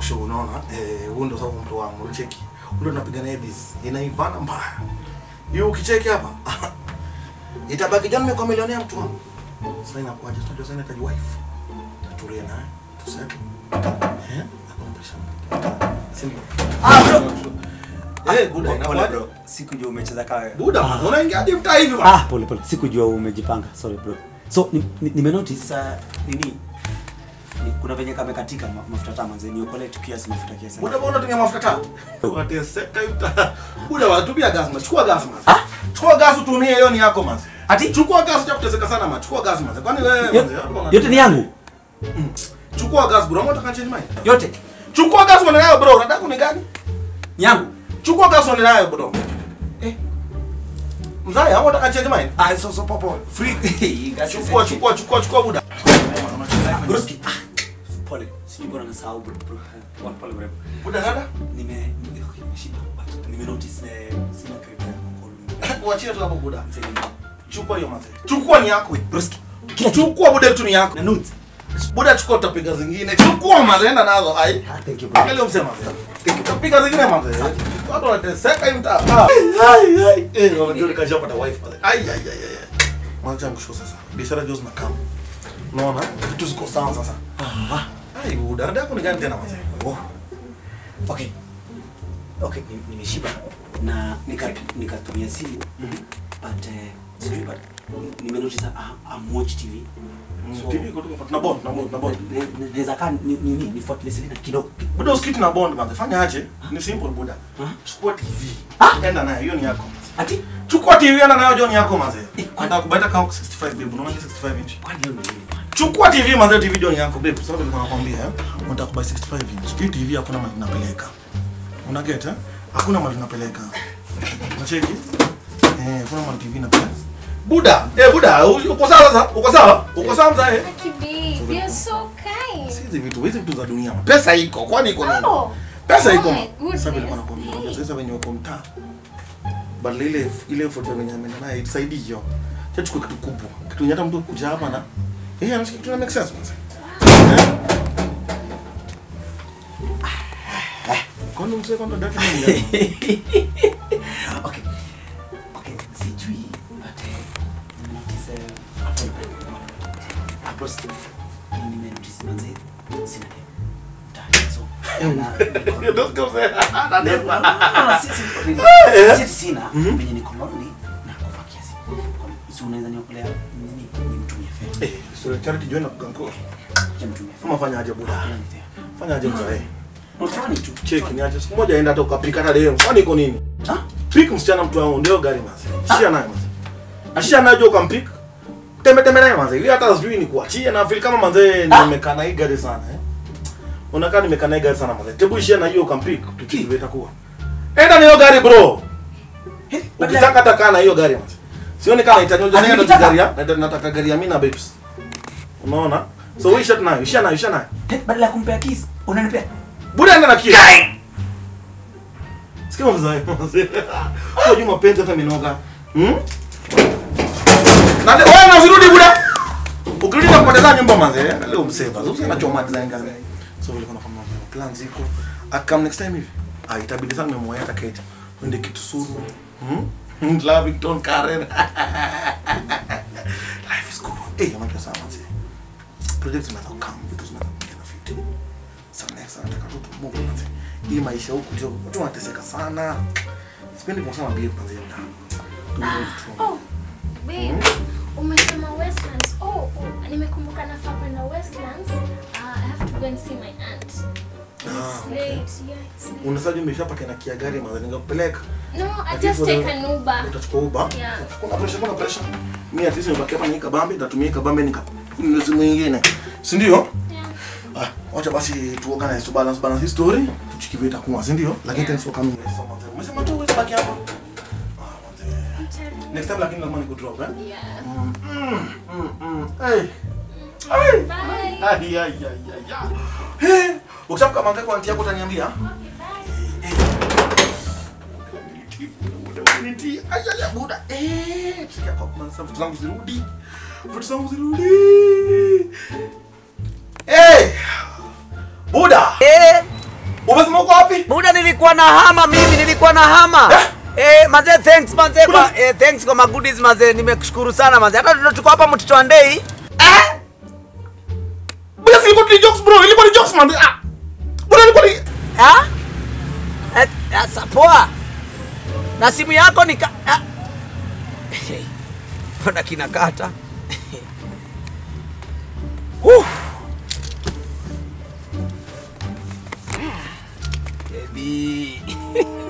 show unaona eh huo ndo sababu mtu wangu cheki ndio tunapiga na Edis inaivana mbaya hiyo ukicheki hapa itabaki John nimekuwa milionea mtu wangu sasa inakuwaje tunajua sasa inahitaji wife tulie naye tuseme eh akompresha simple ah bro eh buda Pole inakuwaje bro. Sikujua umecheza kawe. buda unaingia hadi mtaa hivi bwana Ah, pole pole. Sikujua umejipanga. Sorry bro. So ni, ni, nime notice Sasa nini? Ni, kuna venye kamekatika ma- mafuta taa manze niokole tu kiasi mafuta kiasi. Buda bwana unatumia mafuta taa. Wateseka yuta. Buda watumia gas mas. Chukua gas mas. Chukua gas utumie hiyo ni yako mas. Ati? Chukua gas cha kuteseka sana mas. Chukua gas mas. Kwani wewe Yo- mas? hapo una- yote ni yangu. Chukua gas bro. Mbona change mind? Yote Chukua gas uende nayo bro. Unataka kuni gani? yangu. Chukua gas uende nayo bro. Eh. Mzee, hapo unataka change mind? Ah so so popo. Free. Chukua chukua chukua chukua buda. Broski. Ah. Pole. Sijui bora nasahau bro. bro. Pole pole bro. Buda dada. Nime nime okay, nimeshiba. But nime notice eh, sina credit ya call. Uachie tu hapo buda. Mzee, Chukua hiyo mas. Chukua ni yako. Broski. Chukua buda tu ni yako. Na nudes. Buda chukua utapiga zingine. Chukua mas enda nazo. Ai. Ah, thank you bro. Angalia msema sasa. Utapiga zingine manze. Watu wanateseka hii mtaa. Ah. Ai ai. Eh, wanajua nikashapata wife pale. Ai ai ai ai. Mwacha nikusho sasa. Biashara jozi na kama. Unaona? Vitu ziko sawa sasa. Ah. Ai, buda dada yako ni gani tena manze? Oh. Okay. Okay, ni- nimeshiba na nika nikatumia simu but eh, sijui but nime notice ah, I'm watch TV. So, TV kutoka tuna bond, tuna bond, tuna bond. ne- ne- Naweza kaa ni ni ni nifuatilie Selina kidogo. Buda usikiti na bond manze. Fanya aje? Ni simple buda. Ah. Chukua TV. Ah. Enda nayo, hiyo ni yako. Ati Chukua TV enda nayo, John yako manze. Eh, Kwenda kubeta kama 65 babe. Unaona 65 inch. kwani hiyo ni nini? Chukua TV manze, TV John yako babe. Sababu nilikuwa nakwambia eh, unataka kubuy 65 inch. Hii TV hakuna mali inapeleka. Una get eh? Hakuna mali inapeleka. Unacheki? Eh, hakuna mali TV inapeleka. Buda, eh Buda, u- uko sawa sasa? Uko sawa? Uko sawa mzae? Lucky babe, you're so kind. Hizi vitu, hizi vitu za dunia. Pesa iko, kwani iko nini? Oh, Pesa oh iko. my goodness. Sasa nilikuwa nakwambia, sasa venye uko mtaa. Badala ile ile foto venye ameenda naye itusaidie hiyo. Cha chukua kitu kubwa. Kitu yenye hata mtu kuja hapa na eh, anasikia kitu na make sense mzee. Kwani mzee kwamba dada ni Okay. Okay, sijui but eh, notice eh, ah, Broski. Mimi nime notice manze sina dem. Mtaani, so, na- Ndio ndio mzee. Ana nepa. Ah, si- si- si- sina venye niko lonely na kufa kiasi so unaweza niokolea nini nimtumie fedha Eh, so charity join na kuganko. nimtumie fedha Kama fanya aje buda. Hakuna ni fair. Fanya aje mzee. Unataka ni tu Cheki ni aje siku moja enda hata ukapika hata leo. Kwani iko nini? Ah? Pick msichana mtu wangu ndio gari mazi. Shia naye mazi. Ashia naye jo ukampick. Tembe tembe naye mazi. Ili hata sijui ni kuachia na feel kama manze nimekaa na hii gari sana eh. Unakaa nimekaa na hii gari sana mazi. Tebu ishia na hiyo ukampick. Tuchiki itakuwa. Enda na hiyo gari bro. Eh, badala- Ukitaka hata kaa na hiyo gari mazi. Sioni kama itanyoja Ati ndio nikitaka? gari ya. Nataka nataka gari ya mimi na babes. Unaona? So wewe shut nayo, ishia nayo, ishia nayo. Eh, badala ya kumpea kiss unanipea Buda enda na kio. Sikia mzee. Kwa juma mapenzi hata minoga. Hmm? Na leo wewe na usirudi buda. Ukirudi na kupoteza nyumba manze. Na leo mseva. Sasa unachoma design gani? So vile kuna kama plan ziko. Akam next time hivi. Ah itabidi sana nimemwaya hata Kate. Wende kitu suru. Hmm? Lavington Karen. Life is good. Eh, hey, mambo sana manze. Project zinaweza come, vitu zinaweza kuja na fit sana next nataka tu tumove manze. Hii maisha huku ndio watu wanateseka sana. Sipendi kwa sana bia kwanza yenda. Oh, babe, umesema Westlands. Oh, oh, nimekumbuka nafaa kwenda Westlands. Uh, I have to go and see my aunt. Ah, It's okay. late. Yeah, it's late. Unasaje umeshapata na kia gari manze ningakupeleka. No, I Ati just for take the- an Uber. Utachukua Uber? Yeah. Kuna pressure, kuna pressure. Mimi at least nimebaki hapa ni kabambe, natumia kabambe nika kuna simu nyingine. Si ndio? Yeah. Ah, wacha basi tu organize tu balance balance hii story. Tuchikive itakuwa, si ndio? Lakini Yeah. thanks for coming. Umesema tu wewe baki hapa. Ah, manze. I'm tired. Next time lakini lazima nikudrop eh? Yeah. Mm, mm, mm. Hey. Hey. Bye. Ai, ai, ai, ai, ai. Hey. Ukishafika manze kwa auntie yako utaniambia. Okay, bye. Niti, ai, ai, ai, buda. Eh, sikia kwa kwanza vitu zangu zirudi. Vitu zangu zirudi. Hey. Buda. Umesema uko wapi? Buda nilikuwa na hama mimi, nilikuwa na hama. Eh, manze thanks manze kwa eh, thanks kwa magoodies manze, nimekushukuru sana manze. Hata tuko- tuko hapa mtoto wa ndei. Bwana si ilikuwa ni jokes bro, ilikuwa ni jokes man. Ah. Bwana ilikuwa ni Ah? Eh, Sasa poa. Na simu yako ni ka... ah. Mbona kinakata? Uh. Baby.